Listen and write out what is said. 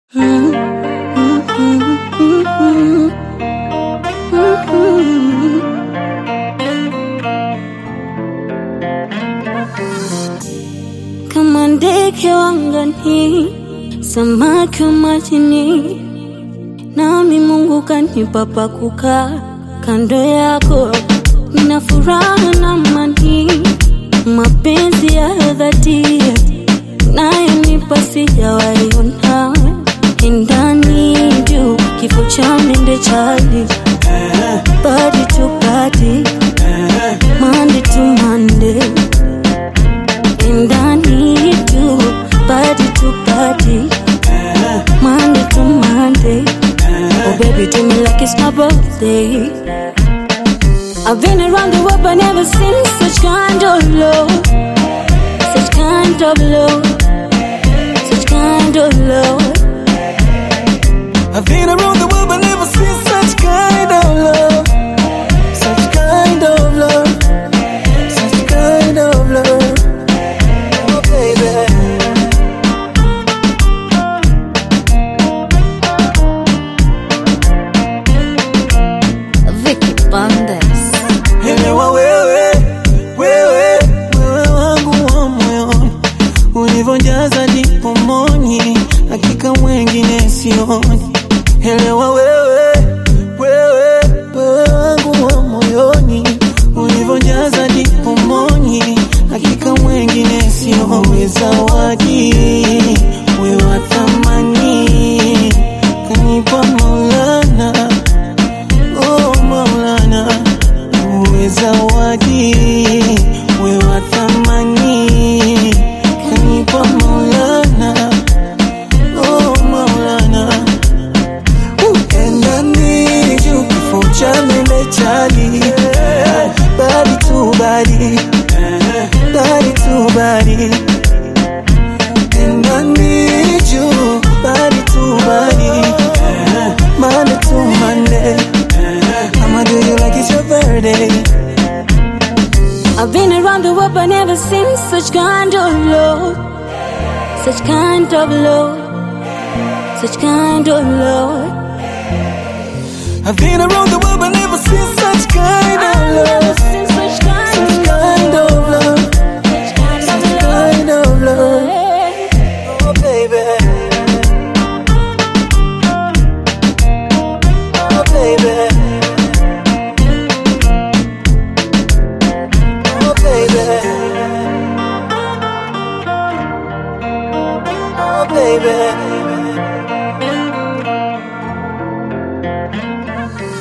Kama ndege wangani, samaki wa majini, nami Mungu kanipa pa kukaa kando yako. Nina furaha na amani, mapenzi ya dhati nayonipa sijawahi ona. Ndani juu kifo cha mende chali, body to body, Monday to Monday ndani tu body to body Monday to Monday Oh baby do me like it's my birthday I've been around the world but never seen such kind of love Such kind of love Such kind of love I've been around the world but never seen such kind of love. Such kind of love. Such kind of love. Oh, baby. Vicky Bandes Elewa wewe, wewe, wewe wangu wa moyoni, ulivyojaza ndipo moni, hakika mwengine sioni. Elewa wewe, wewe, wewe wangu wa moyoni, ulivyojaza ndipo moni, hakika mwengine sioni. Zawadi wewe wa thamani, kanipa Maulana Oh Maulana, uwe zawadi, we wa thamani, kanipa Maulana. Oh Maulana, endani juu kifo cha mende chali, body to body, body to body, endani juu body to body, Monday to Monday. I'ma do you like it's your birthday. I've been around the world but never seen such kind of love Such kind of love Such kind of love I've been around the world but never seen such kind of I've never love. seen such kind Such of kind of love. Such kind of Such love kind of love. Oh, baby. Oh, baby. Oh, baby. Oh, baby.